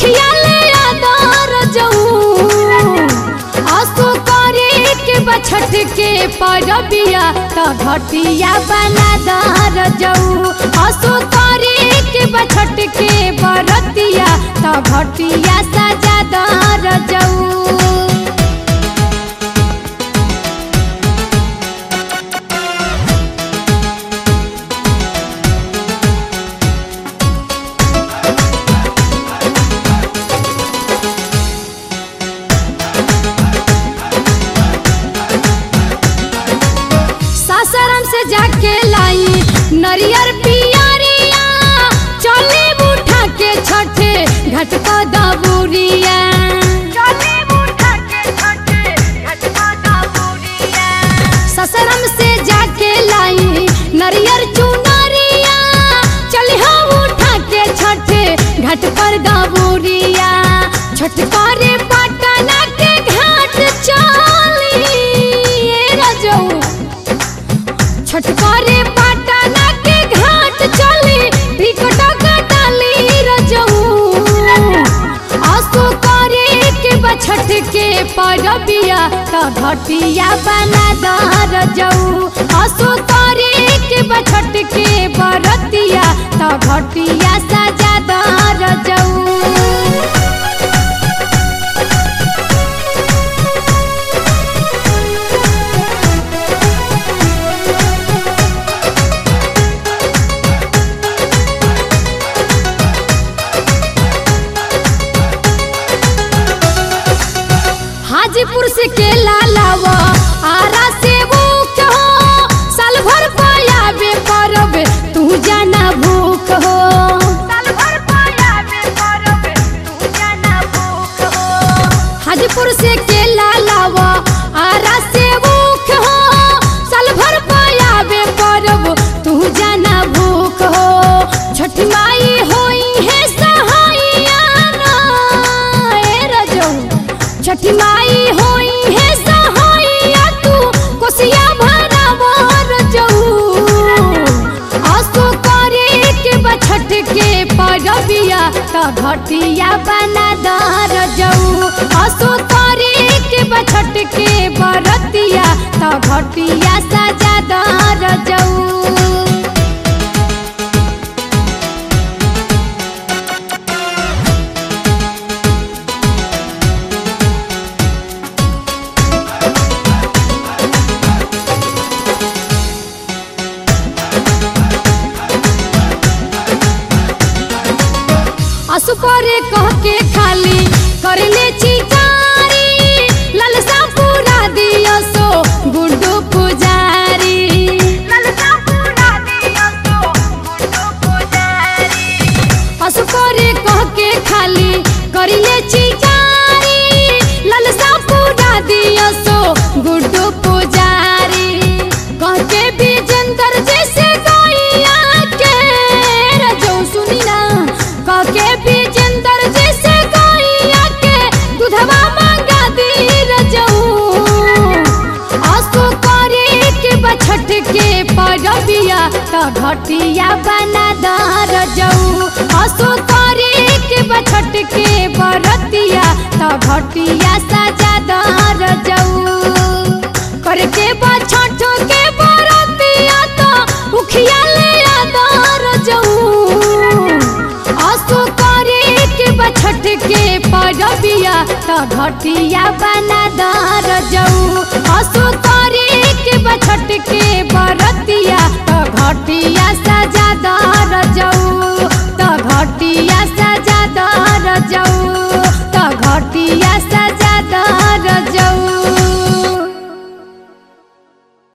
उखिया ले आदर जाऊं आसो करे के बछट के परबिया त घटिया बना दर जाऊं आसो करे के बछट के बरतिया त घटिया सजा दर जाऊं सासाराम से जाके लाई नरियर पियरिया चले उठा के छठे घट पर दबुरिया ससरम से जाके लाई नरियर चुनरिया चल हम उठा के छठे घाट पर दबुरिया छठ करे पटना के घाट चली ए रजऊ छठ करे पटना के घाट चली टिकट कटाली रजऊ आसो करे के बछठ के परबिया त घटिया बना दर जाऊ आसो करे के बछठ के बरतिया त घटिया सजा दर जाऊ हाजीपुर से केला लावा आरा से भूख हो साल भर पायाबे परब तू जाना भूख हो हाजीपुर से केला लावा आरा से भूख हो साल भर पायाबे परब तू जाना भूख हो छठ माई होई है सहाइया ना ए रजऊ छठी माई होई है सहाइया तू कोसिया भरा मोर जाऊ आसो करे के बछठ के परबिया त घटिया बना दर जाऊ आसो करे के बछठ के बरतिया त घटिया सजा दर जाऊ असु करे कह के खाली करले चिकारी ललसा पूरा दियो सो गुड्डू पुजारी असु करे कह के खाली करले चिकारी ललसा पूरा दियो सो गुड्डू पुजारी कह के विजेंदर जैसे गैया के रजो सुनी ना कह के विजेंदर जैसे गैया के दूधवा मांगा दी रजऊ आसो करे के बछठ के परबिया त घटिया बना दर जाऊ आसो करे के बछठ के बरतिया त घटिया सजा दर जाऊ करके बछठ के बरतिया त उखिया ले आदर जाऊ आसो करे के बछठ के परबिया त घटिया बना दर जाऊ आसो करे के बछठ के बरतिया